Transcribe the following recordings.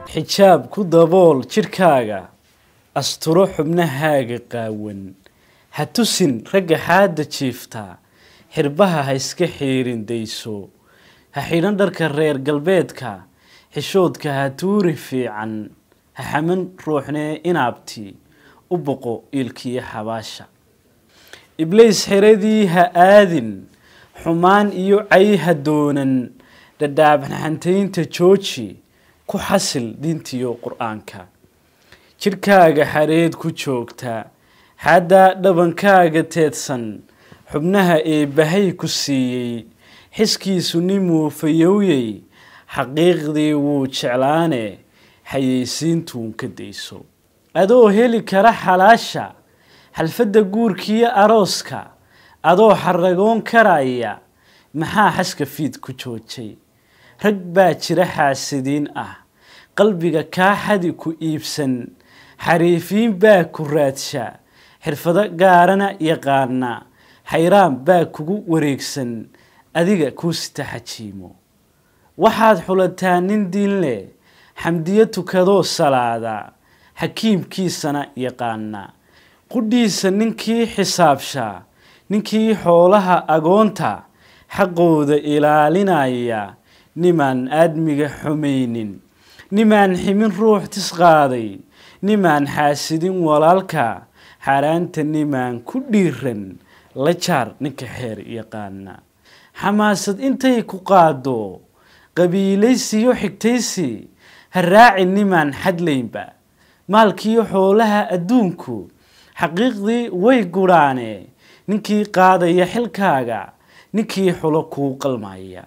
xijaab ku dabool jidhkaaga asturo xubnahaaga qaawan ha tusin ragga xaadda jiiftaa xirbaha ha iska xiirin dayso ha xidhan dharka reer galbeedka xishoodka ha tuuri fiican ha xaman ruuxnee inaabti u boqo iilkiyo xabaasha ibliis xiradii ha aadin xumaan iyo cay ha doonan dhadhaabxantaynta jooji ku xasil diintiyo qur-aanka jidhkaaga xareed ku joogta xaddaa dhabankaaga teedsan xubnaha eebbahay ku siiyey xiskiisu nimuu fayowyey xaqiiqdii wuu jeclaane xayeysiintuun ka dayso adoo heli kara xalaasha xalfadda guurkiyo arooska adoo xaragoon karaya maxaa xaska fiid ku joojay rag baa jira xaasidiin ah qalbiga kaa xadi ku iibsan xariifiin baa ku raadsha xirfado gaarana yaqaana xayraan baa kugu wareegsan adiga kuu sita xajiimo waxaad xulataa nin diin leh xamdiyo tukadoo salaada xakiimkiisana yaqaana qudhiisa ninkii xisaabshaa ninkii xoolaha agoonta xaqooda ilaalinaya nimaan aadmiga xumaynin nimaan ximin ruux tisqaaday nimaan xaasidin walaalka xaaraanta nimaan ku dhiiran la jaar ninka xeer yaqaana xamaasad intay ku qaado qabiilaysiyo xigtaysi ha raaci nimaan xadlaynba maalkiyo xoolaha adduunku xaqiiqdii way gudhaane ninkii qaadaya xilkaaga ninkii xulo kuu qalmaya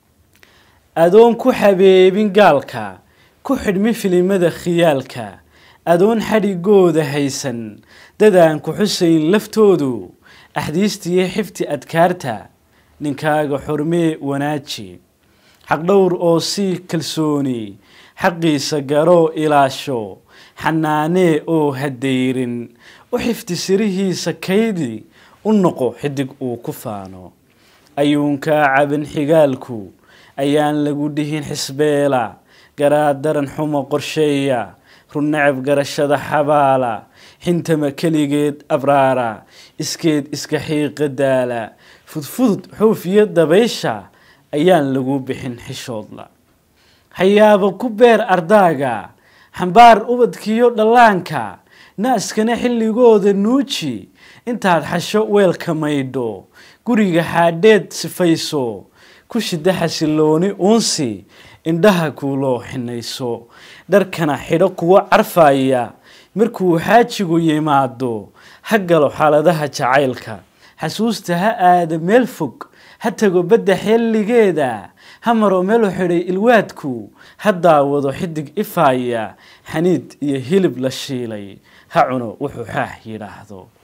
adoon ku xabeebin gaalka ku xidhmi filimada khiyaalka adoon xadhigooda haysan dadaan ku xusayn laftoodu axdiistiyo xifti adkaarta ninkaaga xormee wanaaji xaqdhowr oo sii kalsooni xaqiisa garoo ilaasho xanaanee oo hadayrin u xifti sirihiisa kaydi u noqo xidig uu ku faano ayuunkaa caban xigaalku ayaan lagu dhihin xisbeela garaad daran xumo qorsheeya runnacab garashada xabaala xintama keligeed abraara iskeed iska xiiqa daala fudfudud xuufiyo dabaysha ayaan lagu bixin xishoodla hayaaba ku beer ardaaga xambaar ubadkiyo dhallaanka naaskana xilligooda nuuji intaad xasho weelka maydho guriga xaadheed sifayso ku shida xasilooni uunsi indhaha kuuloo xinayso dharkana xidho kuwa carfaya markuu xaajigu yimaado ha galo xaaladaha jacaylka xasuusta ha aada meel fog ha tago badda xilligeeda ha maro meelu xidhay ilwaadku ha daawado xidig ifaaya xaniid iyo hilib la shiilay ha cuno wuxuu xaax yidhaahdo